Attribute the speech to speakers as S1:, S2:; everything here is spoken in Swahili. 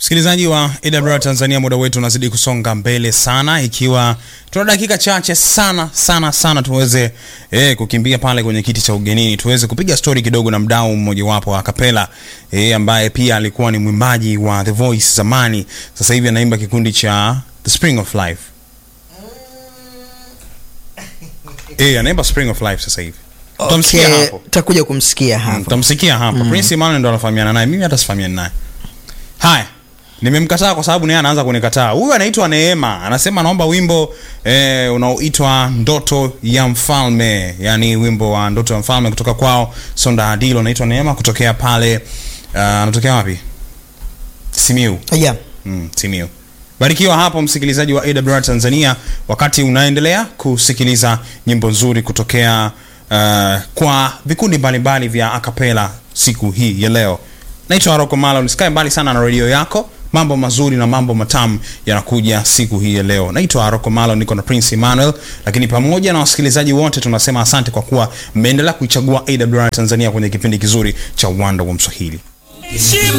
S1: Msikilizaji wa AWR Tanzania, muda wetu unazidi kusonga mbele sana, ikiwa tuna dakika chache sana sana sana tuweze eh, kukimbia pale kwenye kiti cha ugenini, tuweze kupiga stori kidogo na mdau mmojawapo wa kapela eh, ambaye pia alikuwa ni mwimbaji wa The Voice zamani, sasa hivi anaimba kikundi cha The Spring of Life. Eh, anaimba Spring of Life sasa hivi. Tutamsikia
S2: Okay,
S1: hapo.
S2: takuja kumsikia hapo.
S1: Mtamsikia hapa. Prince Emmanuel ndo anafahamiana naye. Mimi hata sifahamiani naye. Haya. Nimemkataa kwa sababu naye anaanza kunikataa. Huyu anaitwa Neema. Anasema anaomba wimbo eh, unaoitwa Ndoto ya Mfalme. Yaani wimbo wa Ndoto ya Mfalme kutoka kwao Sonda Adilo anaitwa Neema kutokea pale uh, anatokea wapi? Simiu.
S2: Yeah.
S1: Mm, Simiu. Barikiwa hapo msikilizaji wa AWR Tanzania wakati unaendelea kusikiliza nyimbo nzuri kutokea uh, kwa vikundi mbalimbali vya akapela siku hii ya leo. Naitwa Rocco Malon, usikae mbali sana na redio yako. Mambo mazuri na mambo matamu yanakuja siku hii ya leo. Naitwa Rocco Malon, niko na Prince Emmanuel, lakini pamoja na wasikilizaji wote tunasema asante kwa kuwa mmeendelea kuichagua AWR Tanzania kwenye kipindi kizuri cha Uwanda wa Mswahili.